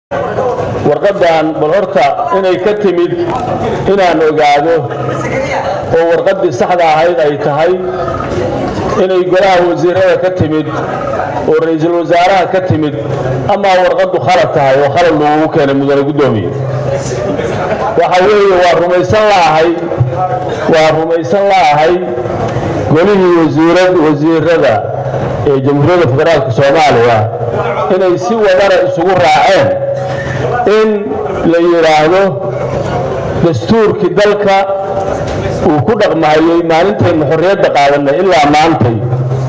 warqaddan bal horta inay ka timid inaan ogaado oo warqaddii saxda ahayd ay tahay inay golaha wasiirada ka timid oo ra-iisul wasaaraha ka timid amaa warqaddu khalad tahay oo khalad loogu keenay mudane guddoomiye waxa weeye waa rumaysan la'ahay waa rumaysan la'ahay golihii wasiirad wasiirada ee jamhuuriyadda federaalka soomaaliya inay si wadana isugu raaceen in la yidhaahdo dastuurkii dalka uu ku dhaqmahayey maalintaynu xorriyadda qaadanay ilaa maantay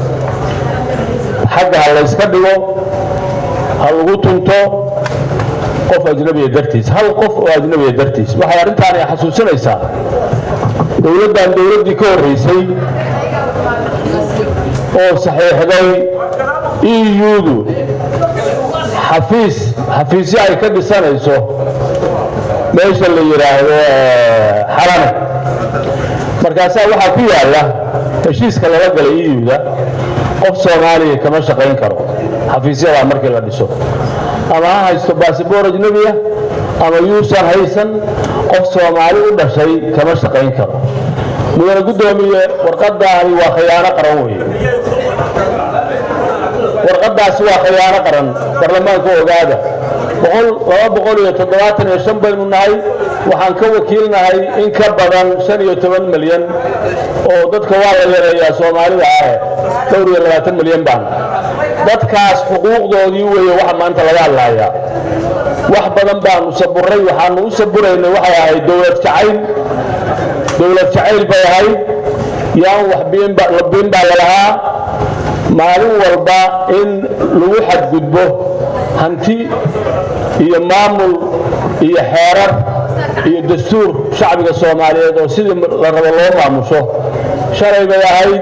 xagga ha layska dhigo ha lagu tunto qof ajnabiya dartiis hal qof oo ajnabiya dartiis waxay arrintaani xasuusinaysaa dowladdan dowladdii ka horraysay oo saxiixday eu-du xafiis xafiisyo ay ka dhisanayso meesha la yidhaahdo xarane markaasaa waxaa ku yaalla heshiiska lala galay eu-da qof soomaaliya kama shaqayn karo xafiisyadaa markii la dhiso ama ha haysto baasabor ajnebiya ama yuusan haysan qof soomaali u dhashay kama shaqayn karo mudane guddoomiye warqadaani waa khiyaano qaran weeye warqadaasi waa khiyaano qaran baarlamaanka ogaada baynu nahay waxaan ka wakiilnahay in ka badan malyan oo dadka waa la yareeyaa soomaalida ah milyan baan dadkaas xuquuqdoodii weeye waxa maanta laga hadlayaa wax badan baanu saburay waxaanu u saburaynay waxay ahayd dowlad jacayl dowlad jacayl bay ahayd yaan wax biin baa lalahaa maalin walba in lagu xadgudbo hanti iyo maamul iyo xeerar iyo dastuur shacbiga soomaaliyeed oo sidii la rabo loo maamusho shalay bay ahayd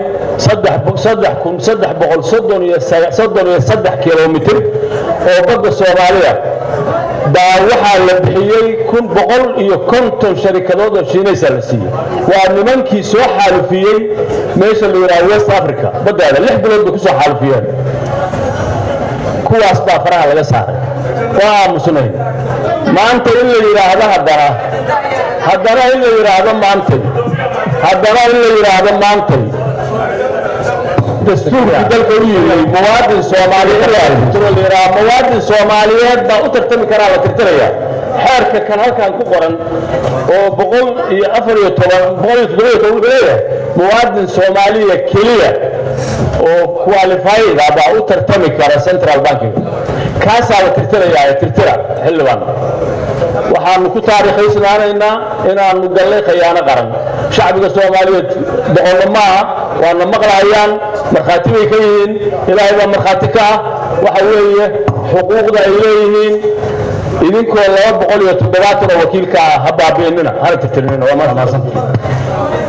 kilomitir oo badda soomaaliya baa waxaa la bixiyey iyo konton sharikadood oo shiinaysa la siiyey waa nimankii soo xaalufiyey meesha la yidhaha west africa baddaada lix bilood bay ku soo xaalufiyeen kuwaas baa faraha laga saaray waa aamusnayn maanta in la yidhaahdo haddana haddana in la yidhaahdo maantay haddana in la yidhaahdo maantay dastuurkii dalka u yimid muwaadin soomaaliyeed muwaadin soomaaliyeed baa u tartami karaa la tirtiraya xeerka kan halkan ku qoran oo boqol iyo afar iyo toban boqol iyo toddoba iyo toban wuxuu leeyahay muwaadin soomaaliya keliya oo qualifyda baa u tartami kara central bankiga kaasaa la tirtirayaa tirtira xildhibaan waxaanu ku taariikhaysnaanaynaa inaanu gallay khayaano qaran shacbiga soomaaliyeed boqolna maaha waana maqlahayaan markhaati bay ka yihiin ilaahay baa markhaati ka ah waxa weeye xuquuqda ay leeyihiin idinkoo laba boqol iyo toddobaatan oo wakiilka ah ha baabi'inina hana tirtirinina waa mahadsan